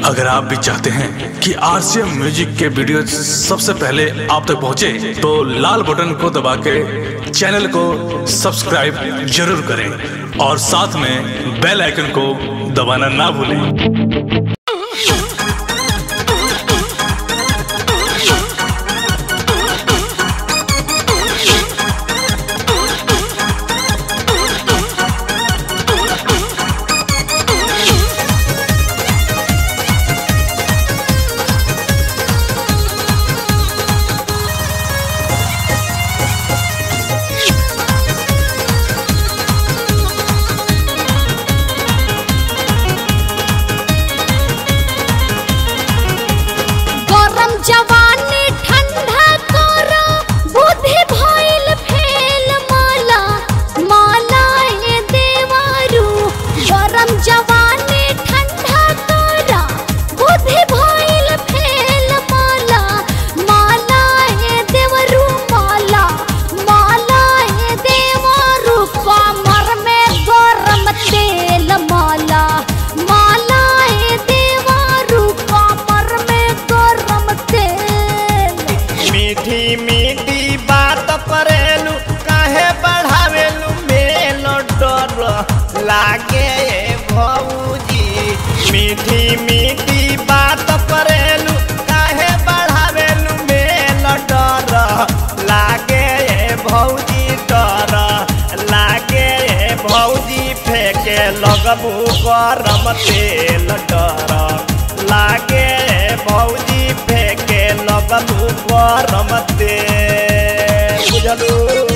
अगर आप भी चाहते हैं कि आरसीएम म्यूजिक के वीडियो सबसे पहले आप तक पहुंचे, तो लाल बटन को दबा के चैनल को सब्सक्राइब जरूर करें और साथ में बेल आइकन को दबाना ना भूलें गरम जवानी ठंडा करा बुद्धि भइल फेल माला माला ए देवारू गरम जवानी ठंडा करा बुद्धि भइल फेल माला माला ए देवरू माला माला ए देवरू कमर में गरम तेल माला माला ए देवरू कमर में गरम तेल मीठी मीठी बात करेलू काहे बढ़ावेलू मेलो डर लागे भौजी मीठी मीठी बात करेलू काहे बढ़ावेलू मेलो डर लागे भौजी डर लागे भौजी फेंके लगबू गरम तेल डर लागे भौजी फेंके लगबू गरम तेल बुझलू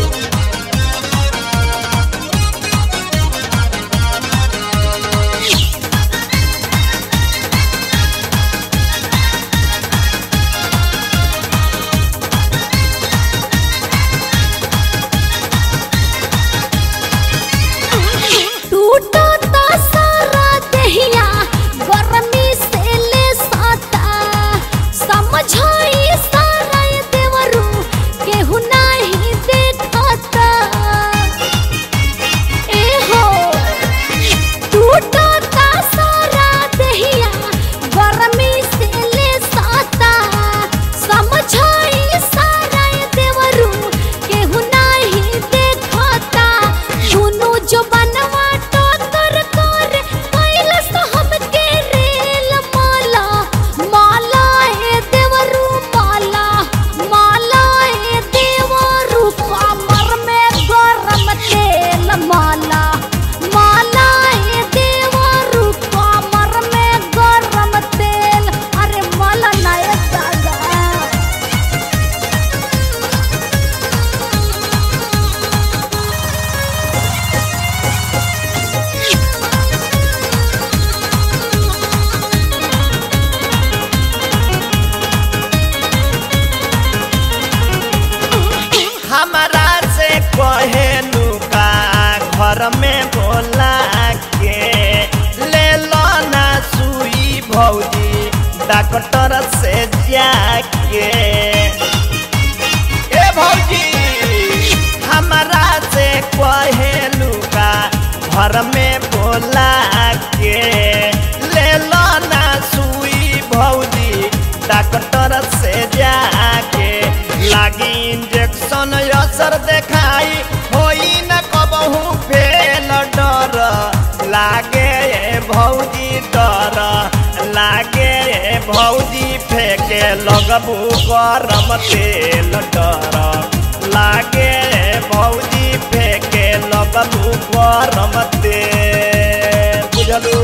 टूटो ता सारा दहिया गर्मी से ले साता समझाई सारा ये देवरू केहू नहीं देखता ए हो टूटो ता सारा दहिया गर्मी से ले साता समझाई सारा ये देवरू केहू नहीं देखता दुनु जो बनवा टोकर कर कैला साहब के रेल माला माला ए देवरू माला माला ए देवरू कमर में गरम तेल माला माला ए देवरू कमर में गरम तेल अरे माला ना ए दादा हमारा से कहेलू का घर में बोला के ले लो ना सुई भौजी डॉक्टर से जाके ए भौजी हमारा से कहेलू का घर में बोला के ले लो ना सुई भौजी डॉक्टर से जाके लागी इंजेक्शन असर देखाई होई न कबहू फेल डर लागे ए भौजी डर लागे ए भौजी फेंके लगबू गरम तेल डर लागे ए भौजी फेंके लगबू गरम तेल बुझलू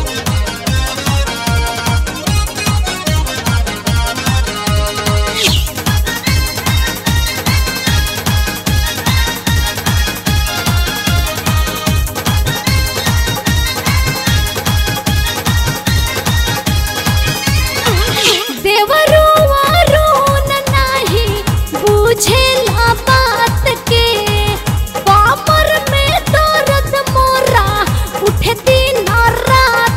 देवरू वारून नाही बुझेला बात के कमर में दर्द मोरा उठे दिन रात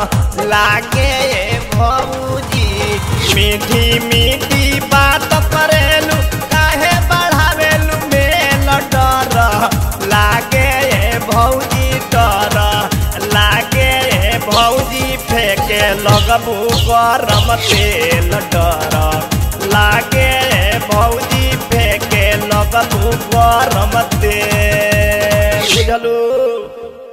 लागे भौजी मीठी मीठी बात करेलू काहे बढ़ावेलू मेल डर लागे भौजी डर लागे भौजी फेंके लगबू गरम तेल डर लागे भौजी फेंके लगबू गरम तेल बुझलू